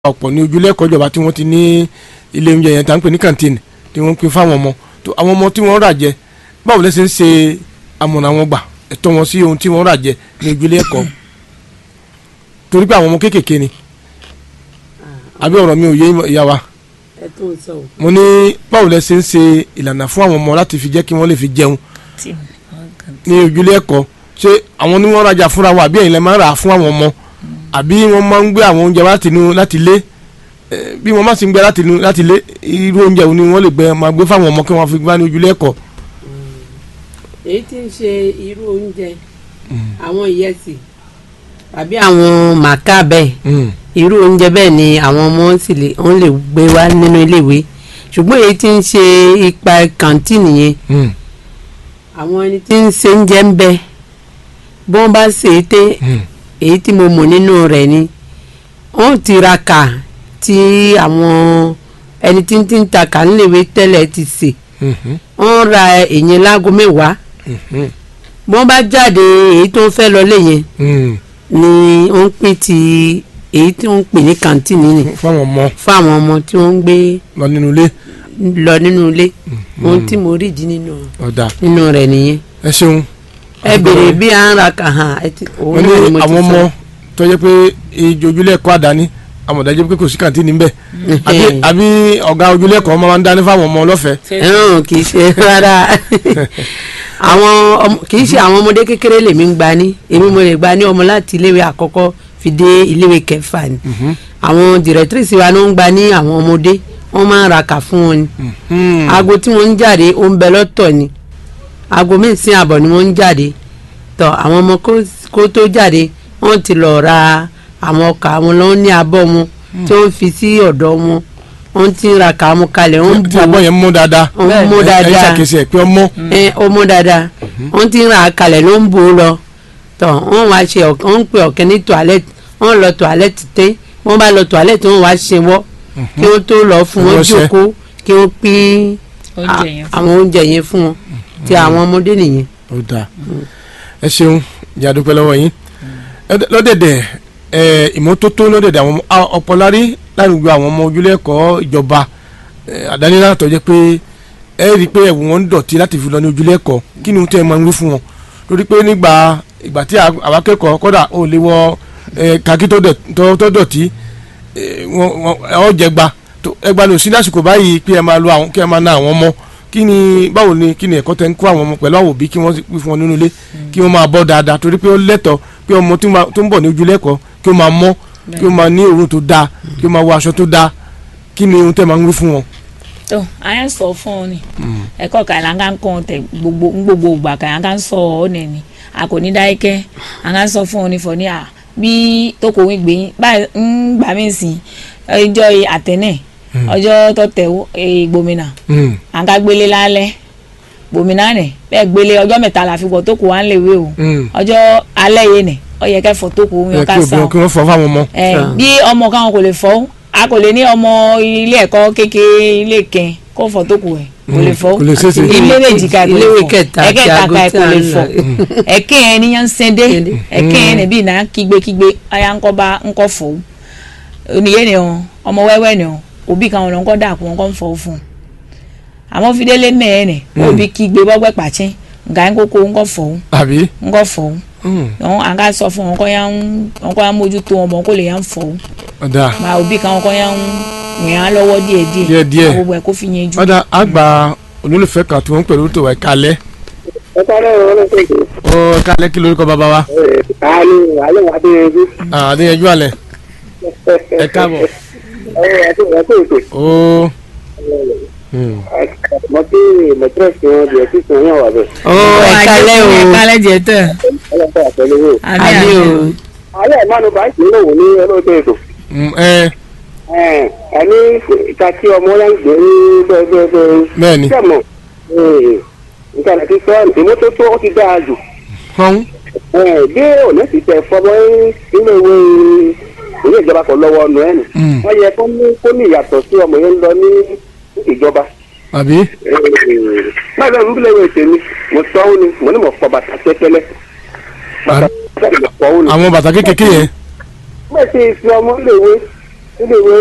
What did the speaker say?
ọ̀pọ̀ ní ojúlé ẹ̀kọ́ ìjọba tí wọ́n ti ní ilé oúnjẹ yẹn tá ń pè ní kàntíìnì tí wọ́n ń pín fáwọn ọmọ tó àwọn ọmọ tí wọ́n rà jẹ báwo lẹ́sẹ̀ ń ṣe amọ̀nà wọn gbà ẹ̀tọ́ wọn sí ohun tí wọ́n rà jẹ ní ojúlé ẹ̀kọ́ torí pé àwọn ọmọ kéékèèké ni àbí ọ̀rọ̀ mi ò yé ìyá wa ẹ tó ń sọ o. mo ní báwo lẹ́sẹ̀ ń ṣe ìlànà fún àwọn ọmọ láti fi jẹ́ kí wọ́n lè fi jẹun ní ojúlé ẹ̀kọ́ ṣé àwọn ni wọ́n rajà fúnra wọn àbí ẹ̀yin lẹ máa ń rà á fún àwọn ọmọ àbí wọ́n máa ń gbé àwọn oúnjẹ wá láti inú láti ilé Eh, bí wọ́n má sì ń gbé láti inú láti ilé irú oúnjẹ wo ni wọ́n lè gbé máa gbé fáwọn ọmọ kí wọ́n fi gbá ní ojúlé ẹ̀kọ́. èyí tí ń ṣe irú oúnjẹ àwọn ìyẹsì tàbí àwọn màkà bẹ́ẹ̀ Mm, irú oúnjẹ bẹ́ẹ̀ ni àwọn ọmọ sì lè wọ́n lè gbé wá nínú iléèwé ṣùgbọ́n èyí tí ń ṣe ipa kàǹtìnì yẹn mm, àwọn ẹni tí ń ṣe oúnjẹ ń bẹ bí wọ́n bá ṣe é té mm. èyí tí mo mọ̀ nínú rẹ̀ ni wọ́n tiraka tí àwọn ẹni tí ń tí ń ta kà níléèwé tẹ́lẹ̀ ti sè Mhm, wọ́n ra èyàn láago mẹ́wàá mhm, bí wọ́n bá jáde èyí tó ń fẹ́ lọ léyìn mm. ni wọ́n ń pín ti èyí tí wọ́n ń pè ní kàǹtìnì ni fáwọn ọmọ fún àwọn ọmọ tí wọ́n ń gbé lọ nínú ilé lọ nínú ilé ohun tí mo rí di nínú ọ̀dà nínú rẹ̀ nìyẹn ẹ ṣeun. ẹ béèrè bí à ń ra kà hàn ẹ ti wọ́n òun náà ni ní mo ti àwọn ọmọ sọ. tó jẹ́ pé ìjọ ojúlé ẹ̀kọ́ àdáni àmọ̀dájọ́ pé kò sí kàǹtínì ńbẹ̀ àbí àbí ọ̀gá ojúlé ẹ̀kọ́ máa ń dání fáwọn ọmọ lọ́fẹ̀ẹ́. ẹ̀hún kì í ṣe rárá àwọn ọmọ- kì í ṣe àwọn ọmọdé kékeré lèmi ń gba ní èmi mo lè gba ní ọmọ láti iléèwé àkọ́kọ́ fi dé iléèwé kẹfà ni Mhm, àwọn dìrẹ́tírìsì wa ló ń gba ní àwọn ọmọdé wọ́n máa ń ra kà fún wọn ni mhm. aago tí wọ́n ń jáde ó ń bẹ lọ́tọ̀ ni aago mẹ́sìn àbọ̀ ni wọ́n ń jáde tọ́ àwọn ọmọ kó- kó tó jáde wọ́n ti lọ ra àwọn ọkà wọn lọ́wọ́ ní abọ́ wọn tí wọ́n fi sí ọ̀dọ̀ wọn wọ́n ti ń ra kà wọn kalẹ̀ wọ́n tí àbọ̀ yẹn mú dáadáa wọ́n mú ẹ ẹ dáadáa ṣàkíyèsí ẹ pé ọmọ ẹ ó mú dáadáa wọ́n ti ń ra kalẹ̀ ló ń bò ó lọ tọ́ wọ́n wá ṣe ọ̀k- wọ́n ń pè ọ̀kẹ́ ní toilet wọ́n lọ toilet tẹ́ wọ́n bá lọ toilet wọ́n wá ṣe wọ́ kí wọ́n tó lọ fún wọn Ránṣẹ́. jókòó kí wọ́n pín oúnjẹ yẹn a- àwọn oúnjẹ yẹn fún wọn ti àwọn ọmọdé nìyẹn. ó dáa ẹ ṣeun ìyá dúpẹ́ lọ́wọ́ yín Ẹ dẹ- lọ́dẹ̀dẹ̀ ẹ, ìmọ́tótó lọ́dẹ̀dẹ̀ àwọn ọmọ a- ọ̀pọ̀lárí láwùjọ àwọn ọmọ ojúlé ẹ̀kọ́ ìjọba ẹ, àdáni náà tó jẹ́ pé ẹ rí i pé ẹ̀wù wọn ń dọ̀tí láti fi lọ ní ojúlé ẹ̀kọ́ kí ni ohun tí ẹ máa ń wí fún wọn lórí pé nígbà ìgbà tí àwa akẹ́kọ̀ọ́ kọ́dà ó lè wọ ẹ, kàkí tó dẹ̀- tó- tó dọ̀tí ẹ, wọn- wọn- ẹ, ọ jẹgba tó- ẹgba ní òsì lásìkò báyìí pé ẹ máa lo àwọn kí ẹ máa na àwọn ọmọ kí ni báwo ni kí ni ẹ̀kọ́ tẹ́ ń kó àwọn ọmọ pẹ̀lú àwọn òbí kí wọ́n sì wí fún wọn nínú ilé kí wọ́n máa bọ́ dáadáa torí pé ó lẹ́tọ̀ọ́ pé ọmọ tí ó máa- tó ń bọ̀ ní ojúlé ẹ̀kọ́ kí ó máa mọ́ kí ó máa ní òórùn tó dáa kí ó máa wọ aṣọ tó dáa kí ni ohun tẹ́ máa ń wí fún wọn. tó àyàn sọ fún ọ ni ẹ̀kọ́ kàlà ń kàn kàn tẹ gbogbo ń gbogbo ìgbà kàlà ń kàn sọ ọ nẹ ni a kò ní dáìkẹ́ à ń kàn sọ fún ọ ní fọ ní à bí tó kò wí gbé yín báyìí ń gbà mí sí ọjọ́ àtẹnẹ ọjọ́ tó tẹ gbòmìnà Mm, à ń ká gbélé lálẹ́ gbòmìnà nẹ bẹ́ẹ̀ gbélé ọjọ́ mẹ́ta la fi bọ̀ tó kù wá ń lè wé o mm. ọjọ́ alẹ́ yé nẹ ọ yẹ kẹ́ fọ tó kù ẹ yín kí ká sá obìnrin kí wọ́n fọ fáwọn ọmọ. ẹ Sure. bí ọmọ kan kò lè fọ a kò lè ní ọmọ ilé ẹ̀kọ́ kékeré ilé kẹn kó fọ tó kù ẹ kò lè fọ kò lè ṣeéṣe. ilé méjì ká kò lè Iléèwé fọ kẹta àti ẹ̀kẹta aago ká tí kò a lè ń fọ lọ. ẹ̀kẹ yẹn níyàn sẹdẹ Sẹ́ndé. ẹ̀kẹ yẹn níbí iná kígbékígbé aya ńkọ bá ńkọ fọ oníyé ni ọ ọmọ wẹ́wẹ́ ni ọ òbí kan ọ̀nà ńkọ dàpọ̀ ńkọ ń fọ fún un àmọ́ fìdélé mẹ́ẹ̀ nì òbí kígbe bọ́gbẹ́ pàṣẹ nga ńkókó ńkọ fọ àbí. ńkọ fọ Mm, wọn à ń ká sọ fún wọn kọ́ yà ń wọn kọ́ yà ń mójútó ọmọ kó lè yà ń fọ ọ̀dà máa òbí kan wọn kọ́ yà ń rìn án lọ́wọ́ díẹ̀ díẹ̀ Díẹ̀díẹ̀. gbogbo ẹ̀ kó fi yẹn jù. ọ̀dà àgbà olólùfẹ́ kan tí wọ́n ń pẹ̀lú tó wà kálẹ̀ ẹ sáré ọ̀rọ̀ ṣègbè. ó kálẹ̀ kí lórúkọ bàbá wa àánú àlẹ́ wà dé ẹbí. àdéyẹjú àlẹ̀ ẹ káàbọ̀ ẹ ẹ tó ẹ tó ètò. ó mm, mo kí mẹtírẹ̀sì wọn di ẹtí sùn yàn wà bẹ̀. ó ẹ̀ka lẹ́ o ẹ̀ka lẹ́jẹ̀ tẹ̀. ọlọ́pàá àtẹlẹ wò. àbí o alẹ́ ìmánu bá ń sìn lòun ní ọlọ́dẹ ètò. mm, ẹ ẹni ìka tí ọmọ yẹn ń gbé ní bẹ́ẹ̀ bẹ́ẹ̀ bẹ́ẹ̀. bẹ́ẹ̀ ni sẹ́mọ̀ nǹkan àti sọ ìmọ́tótó ó ti dáa jù. fọ́n bí òní sì tẹ̀ fọmọ ilé ìwé ilé ìjọba kan lọ́wọ́ ọ̀nà ẹ̀ nì. Mm. wọ́n yẹ kó ní kó ní ìyàtọ̀ sí ọmọ yẹn ń lọ ní ìjọba. àbí báyìí náà nbílẹ̀ ìwé tèmi mo sọ ọ́ ni mo ní mo fọ bàtà tẹ́tẹ́lẹ̀. bàtà tẹ́tẹ́lẹ̀ mo fọ ọ́ ni. àwọn bàtà kékeré yẹn bẹ́ẹ̀ sì fi ọmọ léwe nílé ìwé